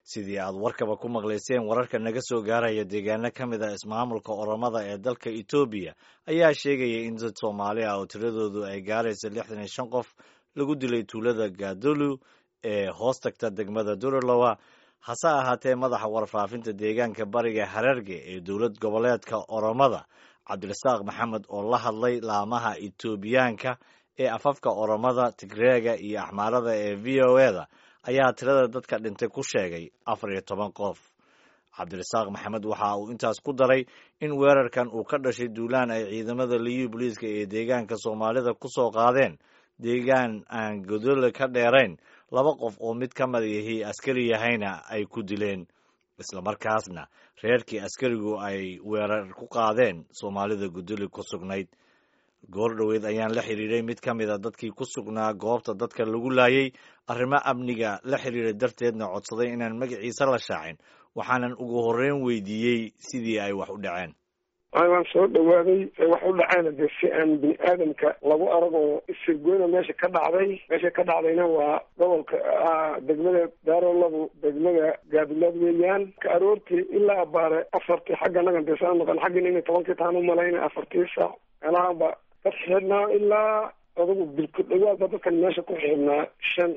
sidii aad warkaba ku maqlayseen wararka naga soo gaaraya deegaano ka mid a ismaamulka oromada ee dalka etoobiya ayaa sheegaya in dad soomaali ah oo tiradoodu ay gaaraysa lixdan iyo shan qof lagu dilay tuulada gaadolu ee hoos tagta degmada duralowa hase ahaatee madaxa warfaafinta deegaanka bariga hararge ee dowlad goboleedka oromada cabdirasaaq maxamed oo la hadlay laamaha etoobiyaanka ee afafka oromada tigreega iyo axmaarada ee v o e da ayaa tirada dadka dhintay ku sheegay afar iyo toban qof cabdirasaaq maxamed waxa uu intaas ku daray in weerarkan uu ka dhashay duulaan ay ciidamada liyu booliiska ee deegaanka soomaalida ku soo qaadeen deegaan aan godole ka dheerayn laba qof oo mid ka mid yahi askari yahayna ay ku dileen islamarkaasna reerkii askarigu ay weerar ku qaadeen soomaalida godole ku sugnayd goor dhoweed ayaan la xiriiray mid ka mid a dadkii ku sugnaa goobta dadka lagu laayay arrimo amniga la xiriira darteedna codsaday inaan magaciisa la shaacin waxaanan ugu horreyn weydiiyey sidii ay wax u dhaceen waan soo dhawaaday wax u dhaceena dee si aan bini aadamka lagu arag oo isirgoyna meesha ka dhacday meesha ka dhacdayna waa gobolka degmada daarolabu degmada gaadilaad weeyaan ka aroortii ilaa abaare afartii xagga nagan dee saa noqon xaggina inay tobankii taan u malayna afartii saac meelahaanba ka xidhnaa ilaa adugu bilku dhawaadba dadkan meesha ku xidhnaa shan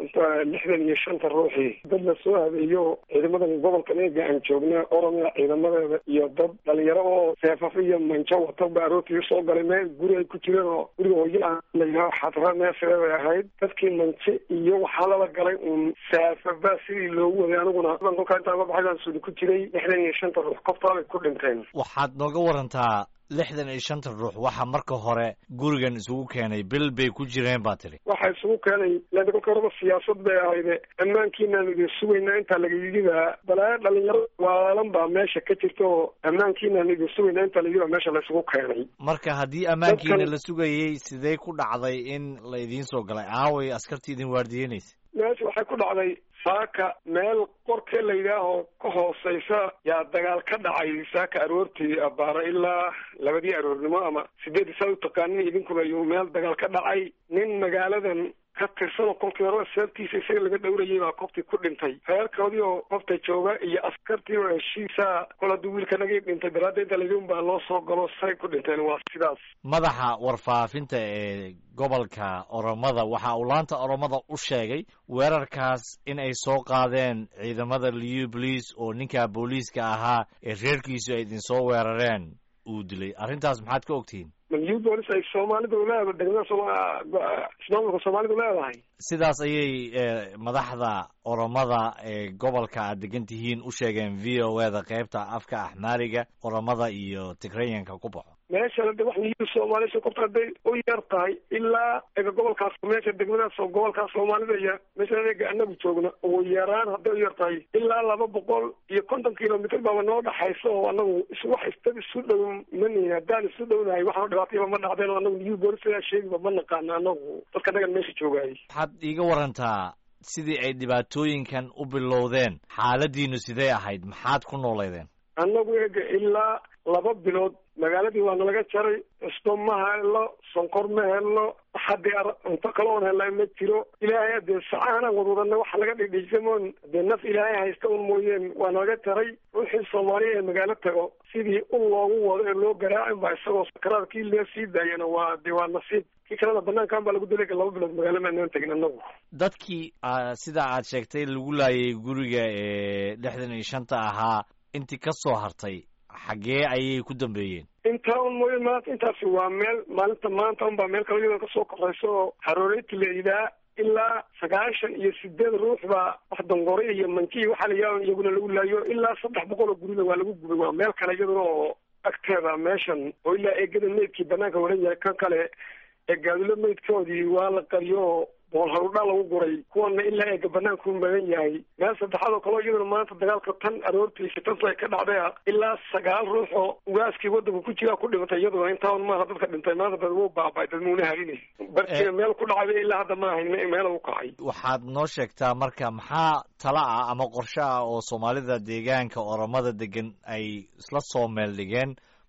lixdan iyo shanta ruuxii dad la soo habeeyo ciidamadan gobolkan eega aan joogna oromia ciidamadeeda iyo dad dhalinyaro oo seefafo iyo manjo wata ba aroortii usoo galay meel guri ay ku jireen oo guriga hooyala layidhaho xadra meesheeday ahayd dadkii manje iyo waxaa lala galay uun seefaba sidii loogu waday aniguna kolkaa intaan ka baxay baan suuli ku jiray lixdan iyo shanta ruux koftaabay ku dhinteen waxaad nooga warantaa lixdan iyo shanta ruux waxaa marka hore gurigan isugu keenay bil bay ku jireen baa tiri waxaa isugu keenay lada kolka horeba siyaasad bay ahayde ammaankiinaan idin sugaynaa intaa lagayidibaa balaayo dhalinyaro waalan baa meesha ka jirta oo ammaankiinaan idin sugaynaa intaa layidibaa meesha laysugu keenay marka haddii ammaankiina la sugayey sidee ku dhacday in la idiin soo galay aaway askartii idin waardiyeynaysa meesha waxay ku dhacday saaka meel qorkee la yidhaaho ka hooseysa yaa dagaal ka dhacay saaka aroortii abaara ilaa labadii aroornimo ama sideedii saa u taqaanin idinkuba iyuu meel dagaal ka dhacay nin magaaladan ka tirsanoo kolkii horeba seebtiisa isaga laga dhowrayay baa qoftii ku dhintay reerkoodii oo qofta jooga iyo askartii oo heshiisa kol hadduu wiilka nagii dhintay daraadda inta layidhi unbaa loo soo galo say ku dhinteen waa sidaas madaxa warfaafinta ee gobolka oromada waxa uu laanta oromada u sheegay weerarkaas in ay soo qaadeen ciidamada liu boliis oo ninka booliiska ahaa ee reerkiisu ay idinsoo weerareen uu dilay arrintaas maxaad ka ogtihiin liu boolis ay soomaalidu leedahay degmada ismaamulka soomaalidu leedahay sidaas ayay madaxda oromada ee gobolka aad degan tihiin u sheegeen v o e da qaybta afka axmaariga oromada iyo tigreyanka ku baxo meeshana de wax liu soomaalisha korta hadday u yar tahay ilaa ega gobolkaas meesha degmadaas oo gobolkaas soomaalida iyo meesha ega anagu joogna ugu yaraan hadday u yar tahay ilaa laba boqol iyo konton kilomitr baaba noo dhaxaysa oo anagu wax isdad isu dhow manihin haddaan isu dhownahay waxaan dhibaatayba ma dhacdeen oo anagu liu boolis ayaa sheegiba ma naqaana anagu dadka nagan meesha joogayay waxaad iiga warantaa sidii ay dhibaatooyinkan u bilowdeen xaaladiinu sidee ahayd maxaad ku nooleydeen annagu ega ilaa laba bilood magaaladii waa nalaga jaray cusbo ma helo sonkor ma helo haddii cunto kale oon helaa ma jiro ilaahay adee sacahanaan wadwadana waxa laga dhidhiisamoon dee naf ilaahay haysta un mooyeen waa nalaga jaray ruuxii soomaaliya ee magaalo tago sidii un loogu wado ee loo garaacin baa isagoo sakaraad kii lee sii daayana waa dee waa nasiib kii kalena banaankan baa lagu dilayga laba bilood magaalo maanaan tegin anagu dadkii sida aad sheegtay lagu laayay guriga ee lixdan iyo shanta ahaa intii ka soo hartay xaggee ayay ku dambeeyeen intaa un mooye maanta intaasi waa meel maalinta maanta unbaa meel kale iyadoo kasoo koraysa oo xarooreyti la yidhaha ilaa sagaashan iyo sideed ruux baa wax dongore iyo manki waxaa la yidhaha iyaguna lagu laayo ilaa saddex boqol oo gurida waa lagu gubay waa meel kale iyaduna oo agteeda meeshan oo ilaa eegada meydkii banaanka waran yahay kan kale ee gaadilo meydkoodii waa la qariyo bool harudhaa lagu guray kuwana ilaa eega banaanku magan yahay meel saddexaad oo kaleo iyaduna maanta dagaalka tan aroortii shitantu ay ka dhacday ilaa sagaal ruux oo ugaaskii waddanka ku jiraa ku dhimatay iyaduna intaan maaha dadka dhintay maanta dad wuu baabay dad muuna halinay barkiina meel ku dhacday ilaa hadda ma ahayn meel u kacay waxaad noo sheegtaa marka maxaa tala ah ama qorshe ah oo soomaalida deegaanka oromada degan ay isla soo meel dhigeen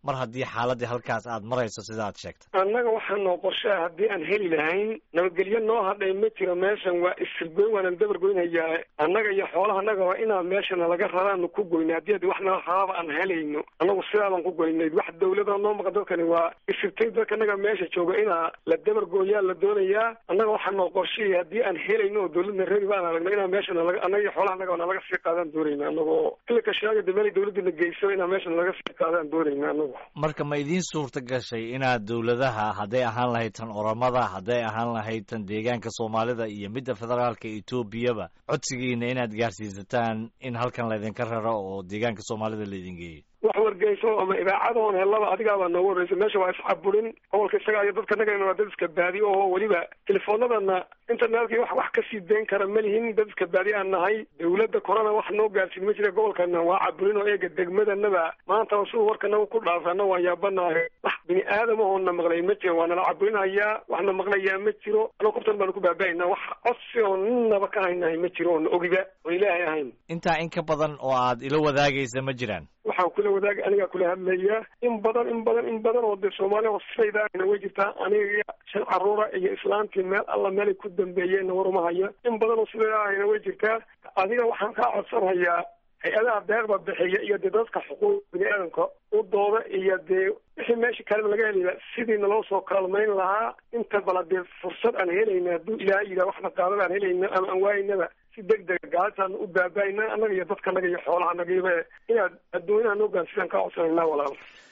mar haddii xaaladii halkaas aad marayso sida aad sheegtay annaga waxaa noo qorshaa haddii aan heli lahayn nabadgelyo noo hadhay ma jiro meeshan waa isirgoyn waanaan dabar goynhayaa annaga iyo xoolaha annaga waa inaan meeshana laga raraanu ku goynay haddii adi wax nala raraba aan helayno annagu sidaabaan ku goynay wax dawlada noo maqan dadkani waa isirtay dadka annaga meesha jooga inaa la dabar gooyaa la doonayaa annaga waxaa noo qorshaya haddii aan helayno oo dawladna reeri baan aragno inaan meeshana laga annaga iyo xoolaha annaga na laga sii qaadaan doonayna annagoo ilika shaagada meel dawladana geyso inaan meeshana laga sii qaadaan doonayna annagu marka ma idiin suurta gashay inaad dawladaha hadday ahaan lahayd tan oramada hadday ahaan lahayd tan deegaanka soomaalida iyo midda federaalka etoobiyaba codsigiina inaad gaarsiisataan in halkan laydinka raro oo deegaanka soomaalida laydin geeyo wax wargeyso ama idaacadoon helaba adigaabaa noogu horreysay meesha waa iscaburin gobolka isaga iyo dadka nagana waa dad iska baadi oo weliba telefoonadana internetka wax wax kasii dayn kara ma lihin dad iska baadi aan nahay dawladda korona wax noo gaarsiin ma jira gobolkana waa caburin oo eega degmadanaba maanta siduu warkanaga ku dhaafana waan yaabanahay wax bini aadamahoona maqlay ma jiro waa nala caburinhayaa waxna maqlayaa ma jiro anoo kubtan baanu ku baaba-aynaa wax codsi oo ninaba ka haynahay ma jiro oona ogiba oo ilaahay ahayn intaa in ka badan oo aad ila wadaagaysa ma jiraan waxaan kula wadaagay anigaa kula hadlaya in badan in badan in badan oo dee soomaaliya sidaydaana way jirtaa aniga shan caruura iyo islaantii meel alla meelay ku dambeeyeenna warumahaya in badan oo sidaydaahayna way jirtaa adiga waxaan kaa codsanhayaa hay-adaha deeqda bixiya iyo dee dadka xuquuq bini aadamka u dooda iyo dee wixii meesha kaleba laga helaya sidii naloo soo kaalmayn lahaa inta bala dee fursad aan helayna hadduu ilaahay yidhaha waxna qaadada aan helayna ama aan waaynaba si deg dega gaalataan u baabaayna annaga iyo dadkanaga iyo xoolahanagiiba inaad adduunyaha noo gaarsidaan kaa codsanayna walaal